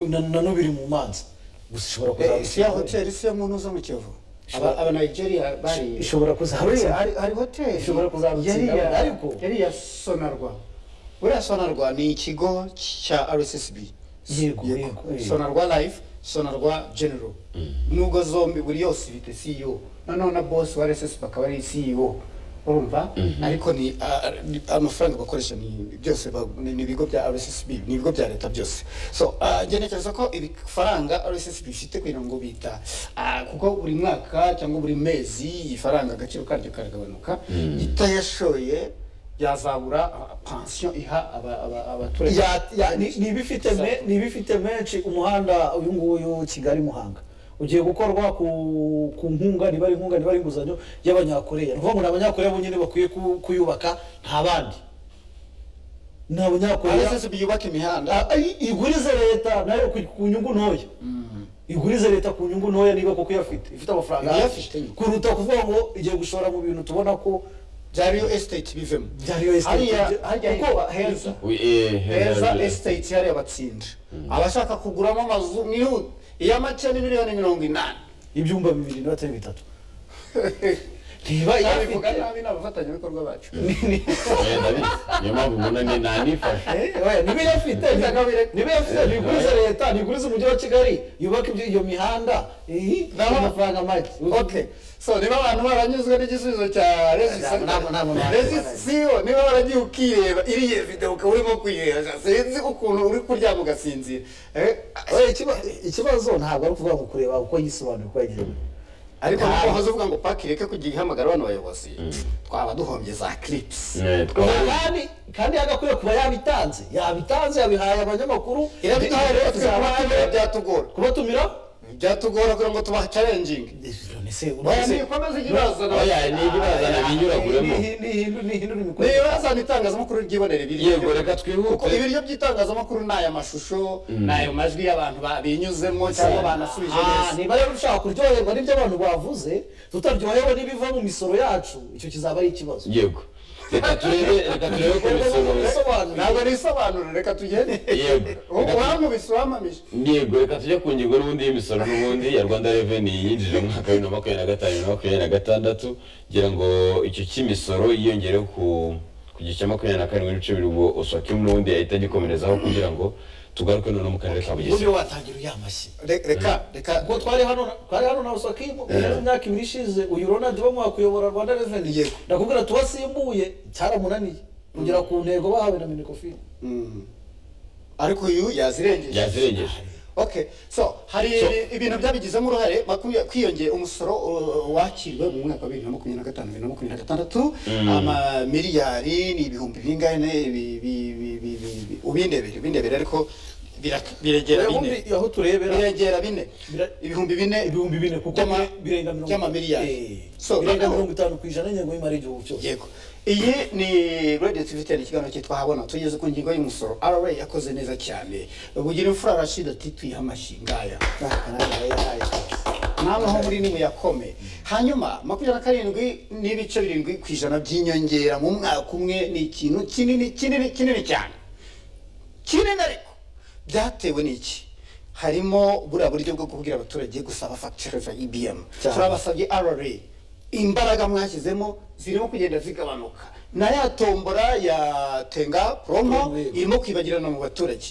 nano biri mu mazi gusa ishobora Eh, isi ya kuzaba hoteli isi yo muntu zo mu kivu Ishobora- aba nigeria bariye ishobora kuzaba Buriya hari hari hoteli Ishobora kuzamutsinda yari abana, ya- ariko- yari ya sonarwa buriya sonarwa ni ikigo cya rssb Yego, yego, yego. sonarwa life sonarwa general nubwo zombi buri yose ifite ceo noneho na boss wa rssb akaba ari ceo urumva ariko ni ah, ni- amafaranga bakoresha ni byose ba- ni ni ibigo bya rssb ni ibigo bya leta byose so ah, njye ntekereza ko ibifaranga rssb ifite kugira ngo bita ah, kuko buri mwaka cyangwa buri mezi ifaranga agaciro karyo karagabanuka itayashoye yazabura ah, pansiyo iha aba- aba- abaturage Ya- ya- ni- ni ibifite me- ni ibifite menshi umuhanda uyu nguyu kigali muhanga ugiye gukorwa ku ku nkunga niba ari inkunga niba ari inguzanyo y'abanyakoreya ni ukuvuga ngo ni abanyakoreya bonyine bakwiye ku- kuyubaka nta bandi ni abanyakoreya rssb yubaka imihanda Ah, ah, igurize leta nayo ku- ku nyungu ntoya igurize leta ku nyungu ntoya niba koko iyafite ifite amafaranga Iyafite. kuruta kuvuga ngo igiye gushora mu bintu tubona ko bya real estate bivemo Bya real estate. hariya hajya kuba heza heza estate hariya batsinda abashaka kuguramo amazu mwihute iya make ni miliyoni mirongo inani ibyumba bibiri n'abatari bitatu ntiba nabivuga iyafite nabi ni abafatanyabikorwa bacu niyo mpamvu mbona ni nanifasha Eh, oya, niba iyafite Ndagabire. niba iyafite ntigurize leta ntigurize umujyi wa kigali yubake ibyo- iyo mihanda eh, Naho- amafaranga make okay so niba abantu baranyuzwe n'igisubizo cya Ntabwo- ntabwo- ntabwo- resisiyo niba waragiye ukireba iriya video ukaba urimo kwiyera sinzi ukuntu uri kuryama ugasinzira Eh, Oya, ikiba- ikibazo ntabwo ari ukuvuga ngo kureba uko yisobanuye uko yagiye ariko Ntabwo. ntabwo uvuga ngo paki reka kujya ihamagara abana bayobozi twaba duhombye za clips Eh, twaba- kandi kandi yagakwiye kuba yabitanze yabitanze yabihaye abanyamakuru irabitaye rero tuzabana byatugora kubatumira byatugora kugira ngo tubaha challenging nikomeze ijye ibazana oya ni ijya ibazana binyuraguremo nibazana itangazamakuru ryibonera ibiryo Yego, reka twihute. kuko ibiryo by'itangazamakuru ni aya mashusho ni ayo majwi y'abantu ba- binyuzemo cyangwa banasubije neza niba rero ushaka kuryoherwa n'ibyo abantu bavuze tutaryohewe n'ibiva mu misoro yacu icyo kizaba ari ikibazo yego reka turebe reka turebe ku misoro ntabwo nisobanuro reka tugende yego U- uwankubise uwampamije yego reka tujye ku ngingo n'ubundi y'imisoro n'ubundi ya rwanda reveni yinjije mu mwaka wa bibiri na makumyabiri na gatanu bibiri na makumyabiri na gatandatu kugira ngo icyo cy'imisoro yiyongere ku ku gice cya makumyabiri na karindwi n'ibice bibiri ubwo uswakemu n'ubundi yahita agikomerezaho kugira ngo tugaruke noneho mu karere ka bugesera watangira uyamashyi Re- reka reka ubwo twari hano na- twari hano na usakimu imyaka ibiri ishize uyu ronald bamwakuyobora rwanda reveni Yego. ndakubwira tuwasimbuye cyaramunaniye kugera ku ntego bahawe na minikofini Mm. ariko uyu yazirengeje yazirengeje okay so hari So- ibi- ibintu byabigizemo uruhare makumya- kwiyongera umusoro uh, wakiriwe mu mwaka wa bibiri na makumyabiri na gatanu bibiri na makumyabiri na gatandatu amamiliyari ni ibihumbi bingane bi- bi- bi- bi- bi- bi- ubindebere ubindebere ariko bira- biregera bine aho turebera biregera bine Bira- ibihumbi bine ibihumbi bine kuko by'ama- bire- birenga mirongo by'amamiliyari Eh, so birenga noneho- mirongo itanu ku ijana y'ingengo y'imari y'igihugu cyose yego iyi ni radio tivitani ikiganiro cyitwa habona tugeze ku ngingo y'umusoro ara yakoze neza cyane bugira imfura arashida ati twiha amashyi ngaya n'amaho muri ni muyakome hanyuma makumyabiri na karindwi n'ibice birindwi ku ijana by'inyongera mu mwaka umwe ni ikintu kinini kinini kinini cyane kinini ariko byatewe n'iki harimo buriya buryo bwo kubwira abaturage gusaba fagitire za ibm Cyane. turabasabye rra imbaraga mwashyizemo zirimo kugenda zigabanuka na ya tombora ya tenga promo Promo, yego. irimo kwibagirana mu baturage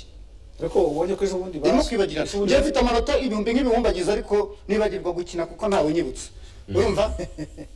ariko ubonye ko ejo bundi irimo basi- kwibagirana ejo bundi njye mfite amanota ibihumbi nk'ibihumbagiza ariko nibagirwa gukina kuko ntawe unyibutsa urumva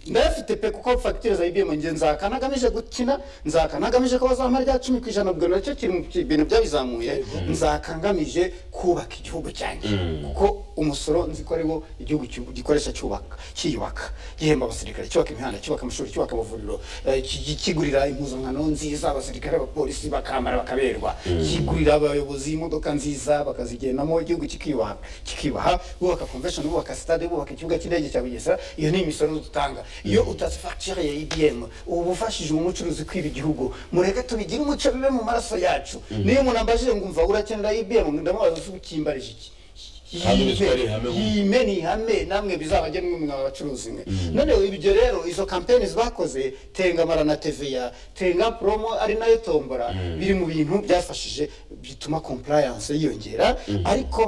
ndayafite pe kuko fagitire za ibm njye nzaka nagamije gukina nzaka nagamije ko bazamara rya cumi ku ijana ubwo nacyo kiri mu bintu byabizamuye nzaka ngamije kubaka igihugu cyanjye kuko umusoro nzi ko ariwo igihugu cy'u- gikoresha cyubaka cyiyubaka gihemba abasirikare cyubaka imihanda cyubaka amashuri cyubaka amavuriro eh, ki- kigurira impuzankano nziza abasirikare abapolisi bakambara bakaberwa kigurira abayobozi imodoka nziza bakazigendamo igihugu kikiyubaha kikibaha bubaka convention bubaka stade bubaka ikibuga cy'indege cya bugesera iyo ni imisoro dutanga iyo utatse fagitire ya ibm uba ufashije umucuruzi kwiba igihugu mureke tubigire umuco bibe mu maraso yacu niyo umuntu ambajije ngo umva urakenera ibm ndamubaza se ukimbarije iki Hano ni twari ihame mu- yime ni ihame namwe bizabagenwe mwe mwa bacuruzi mwe noneho ibyo rero izo kampeni bakoze tengamara na tva tenga promo ari nayo tombora biri mu bintu byafashije bituma compliance yiyongera ariko